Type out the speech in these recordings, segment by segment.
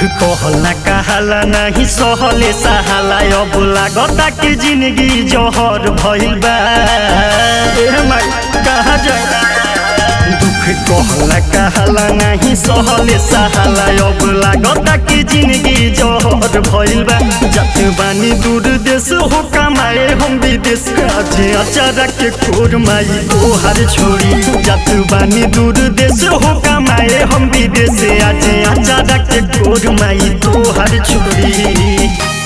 कहला कहाला नहीं सहले सहाला अब लागता कि जिंदगी जहर भइल बा ए माई कहाँ जाए दुख कहला कहाला नहीं सहले सहाला अब लागता कि जिंदगी जहर भइल बा जत बानी दूर देश हो कमाए हम विदेश आज अचारा के खोर माई तोहार छोड़ी जत बानी दूर देश हो कमाए हम विदेश आज अचारा के खोर माई तोहार छोड़ी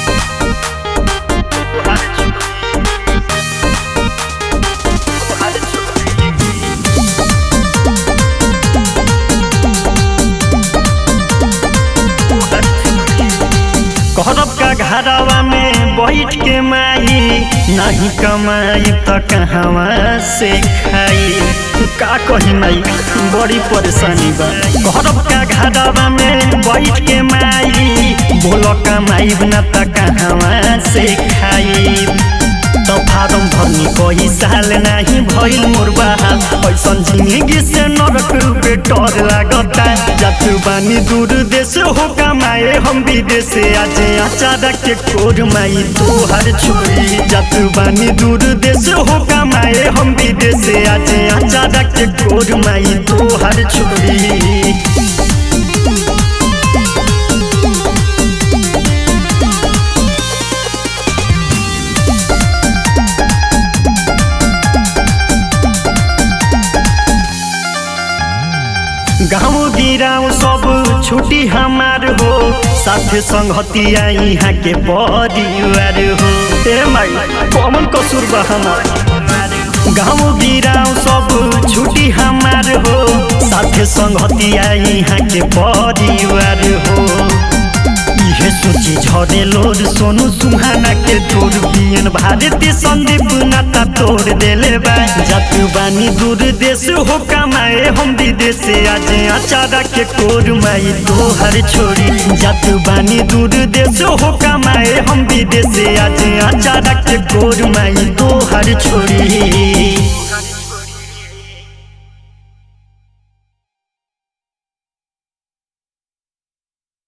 कहरब का घरवा में बैठ के माई नहीं कमाई तो कहवा से खाई का कही माई बड़ी परेशानी बा कहरब का घरवा में बैठ के माई बोलो कमाई न तो कहवा से खाई तो फारम भरनी कोई साल नहीं भइल मोर बहाल ऐसन जिंदगी से नरक रूपे डर लागता जत बानी दूर देश हो कमाए हम विदेश आज अचारा के कोर माई तोहर छोड़ी जत बानी दूर देश हो कमाए हम विदेश आज अचारा के कोर माई तोहर छोड़ी गाँव गिराव सब छुट्टी हमार हो साथे संगतिया यहाँ के परिवार हो ए माई कौन कसूर बा हमार गाँव गिराव सब छुट्टी हमार हो साथे संगतिया यहाँ के परिवार हो इहे सोची झरे लोर सोनू सुहाना के तोर बियन भारती संदीप नाता तोड़ देले बा जातु बानी दूर देश हो कमाए हम विदेश आज अचारा के कोर माई तोहर छोड़ी जातु बानी दूर देश हो कमाए हम विदेश आज अचारा के कोर माई तोहर छोड़ी